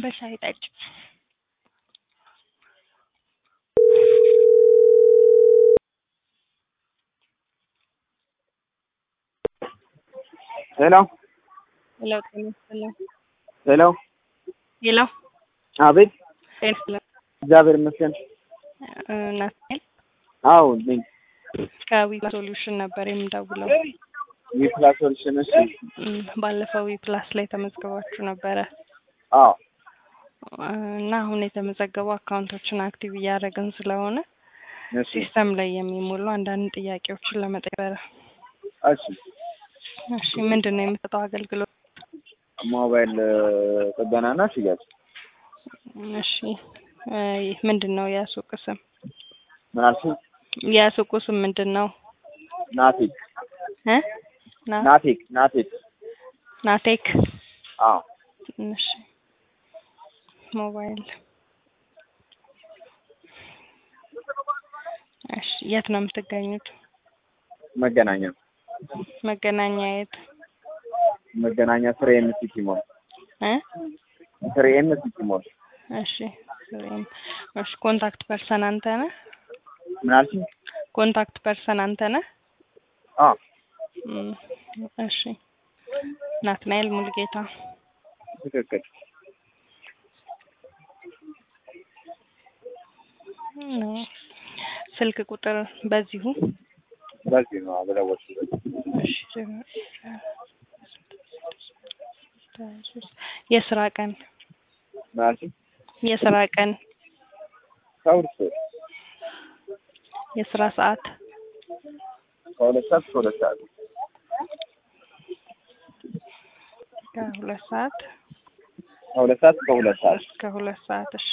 በሻይ ጠጭ። ሄሎ ሄሎ ጤና ይስጥልኝ። ሄሎ ሄሎ አቤት ጤና ይስጥልኝ። እግዚአብሔር ይመስገን። እ ናትናኤል አዎ ነኝ። ከዊ ሶሉሽን ነበር የምደውለው። የፕላስ ሶሉሽን እሺ። እም፣ ባለፈው ዊ ፕላስ ላይ ተመዝግባችሁ ነበረ አዎ እ፣ እና አሁን የተመዘገቡ አካውንቶችን አክቲቭ እያደረግን ስለሆነ እሺ ሲስተም ላይ የሚሞሉ አንዳንድ ጥያቄዎችን ለመጠየቅ እሺ። እሺ፣ ምንድን ነው የምትሰጠው አገልግሎት? ሞባይል ጥገናና ሽያጭ እሺ፣ እ፣ ምንድን ነው የሱቅ ስም? ምን አልሽኝ? የሱቁ ስም ምንድን ነው? ናቴክ እ ና ናቴክ ናቴክ ናቴክ አዎ እሺ ሞባይል እሺ የት ነው የምትገኙት መገናኛ መገናኛ የት መገናኛ ፍሬ ኤም ሲቲ ሞል እ ፍሬ ኤም ሲቲ ሞል እሺ ወይም እሺ ኮንታክት ፐርሰን አንተ ነህ ምን አልሽኝ? ኮንታክት ፐርሰን አንተ ነህ አዎ እም፣ እሺ ናትናኤል ሙልጌታ ትክክል። ነው ስልክ ቁጥር በዚሁ በዚህ ነው አበለወልኩት። እሺ የስራ ቀን ምን አልሽኝ? የስራ ቀን ከሁለት ሰዓት የስራ ሰዓት ከሁለት ሰዓት እስከ ሁለት ሰዓት ከሁለት ሰዓት ከሁለት ሰዓት እስከ ሁለት ሰዓት እስከ ሁለት ሰዓት እሺ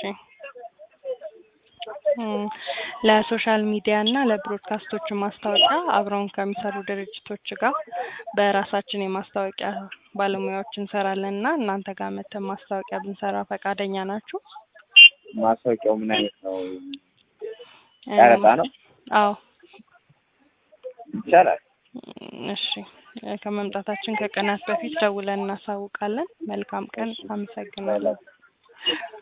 እም፣ ለሶሻል ሚዲያ እና ለብሮድካስቶች ማስታወቂያ አብረውን ከሚሰሩ ድርጅቶች ጋር በራሳችን የማስታወቂያ ባለሙያዎች እንሰራለን እና እናንተ ጋር መተን ማስታወቂያ ብንሰራ ፈቃደኛ ናችሁ? ማስታወቂያው ምን አይነት ነው? እም፣ ጨረታ ነው? አዎ ይቻላል። እሺ ከመምጣታችን ከቀናት በፊት ደውለን እናሳውቃለን። መልካም ቀን። አመሰግናለሁ።